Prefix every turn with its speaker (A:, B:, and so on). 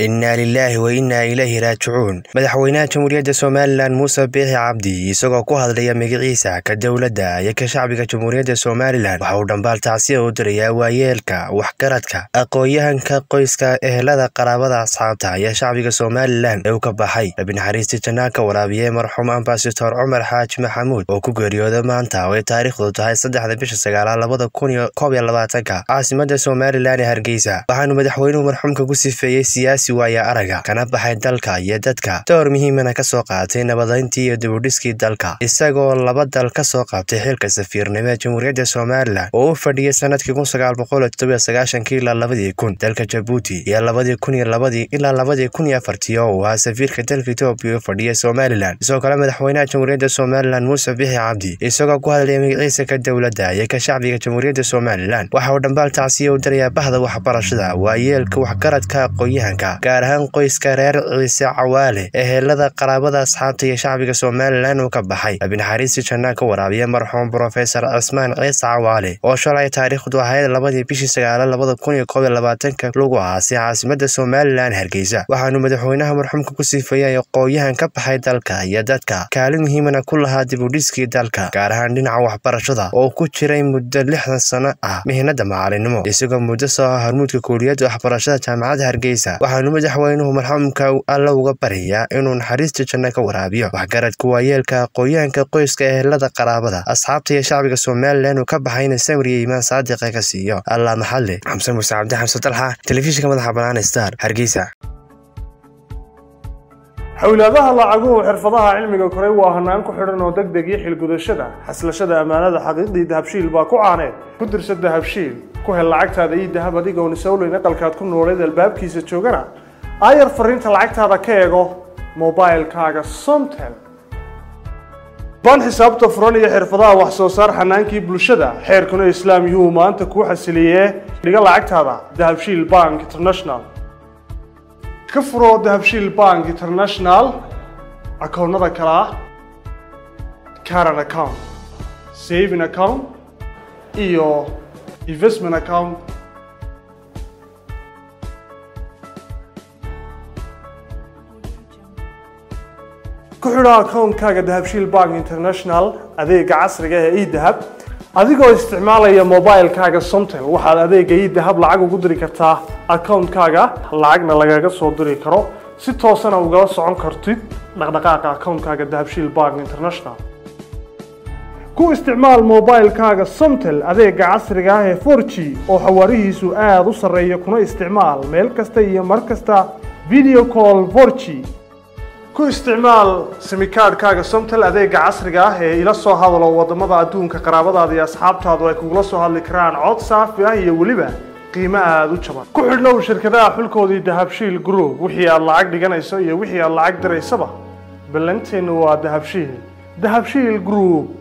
A: innaa lilaahi wa innaa ilayhi raajicuun madaxweynaha jamhuuriyadda somalilan muuse biixi cabdi isagoo ku hadlaya magaciisa ka dowladda iyo ka shacbiga jamhuuriyadda somalilan waxa uu dhambaal tacsiya u dirayaa waayeelka waxgaradka aqoon-yahanka qoyska ehelada qaraabada asxaabta iyo shacbiga somalilan ee u ka baxay rabinaxariistii jannaan ka waraabiyey marxuum ambasador cumar xaaji maxamuud oo ku geeriyooda maanta oo ay taariikhdu tahay saddexda bisha sagaalaad labada kun iyo koob iyo labaatanka caasimada somalilan ee hargeysa waxaanu madaxweynuhu marxuumka ku sifeeyey siyaasi waaya araga kana baxay dalka iyo dadka door muhiimana ka soo qaatay nabadayntii iyo dibudhiskii dalka isagoo laba dal ka soo qaabtay xilka safiirnimo ee jamhuuriyadda somalilan oo u fadhiyey sanadkii kun sagaal boqol todobiyo sagaashankii ilaa labadii kun dalka jabuuti iyo labadii kun iyo labadii ilaa labadii kun iyo afartii oo uu ahaa safiirka dalka etoobiya u fadhiyay somalilan sidoo kale madaxweynaha jamhuuriyadda somalilan muuse bixi cabdi isagoo ku hadlaya magaciisa ka dowladda iyo ka shacbiga jamhuuriyadda somalilan waxa uu dhambaal tacsiya u dirayaa bahda waxbarashada waayeelka waxgaradka aqoon-yahanka gaar ahaan qoyska reer ciise cawaale ehelada qaraabada asxaabta iyo shacbiga somalilan uu ka baxay rabinaxariistii jannaan ka waraabiya marxuum brofesor cismaan ciise cawaale oo shalay taariikhdu ahayd labadii bishii sagaala labada kun iyo koob iyo labaatanka lagu aasay caasimada somalilan hargeysa waxaanu madaxweynaha marxuumka ku siifeeyay aqoon-yahan ka baxay dalka iyo dadka kaalin muhiimana ku lahaa dibudhiskii dalka gaar ahaan dhinaca waxbarashada oo ku jiray muddo lixdan sano ah mihnada macalinimo isagoo muddo soo ah hormuudka kuuliyadda waxbarashada jaamacadda hargeysa waxaanu madaxweynuhu marxuumka alla uga baryayaa inuu naxariista janno ka waraabiyo waxgaradka waayeelka aqoon-yahanka qoyska ehelada qaraabada asxaabta iyo shacbiga somalilan uu ka baxayna samriya imaan saadiqa ka siiyo allah maxadle xamse muuse cabdi xamse dalxa telefishinka madaxa bannaan star hargeysa
B: xowlaadaha lacaguhu xirfadaha cilmiga koray waa hanaan ku xidhan oo deg deg iyo xilgudashada xaslashada ammaanada xaqiiqdii dahabshiil baa ku caaneed ku dirsa dahabshiil ku hel lacagtaada iyo dahab adigoon isowleyn aqalkaad ku nooleed albaabkiisa joogana aayar fariinta lacagtaada ka eego mobilkaaga somtel ban xisaabta furan iyo xirfadaha wax soo saar xanaankii bulshada xeerkuna islaam yuu maanta kuu xasiliyee dhiga lacagtaada dahabshiil bank international ka furoo dahabshiil bank international akoonnada kale ah caran account saving account iyo investment account ku xidho akoonkaaga dahabshiil bank international adeega casriga ee edahab adigoo isticmaalaya mobilkaaga somtel waxaad adeega idahab lacag ugu diri kartaa akoonkaaga lacagna lagaga soo diri karo si toosana ugala socon kartid dhaqdhaqaaqa akoonkaaga dahabshiil bank international ku isticmaal mobilkaaga somtel adeega casriga ah ee forg oo xawaarihiisu aada u sarreeya kuna isticmaal meel kasta iyo mar kasta video call forg ku isticmaal simikaadhkaaga somtel adeega casriga ah ee ila soo hadalo wadamada adduunka qaraabadaada iyo asxaabtaadu ay kugula soo hadli karaan cod saafi ah iyo weliba qiimo aada u jaban ku xidhnow shirkadaha xulkoodii dahabshiil group wixii aad lacag dhiganayso iyo wixii aad lacag diraysaba ballanteennu waa dahabshiil dahabshiil group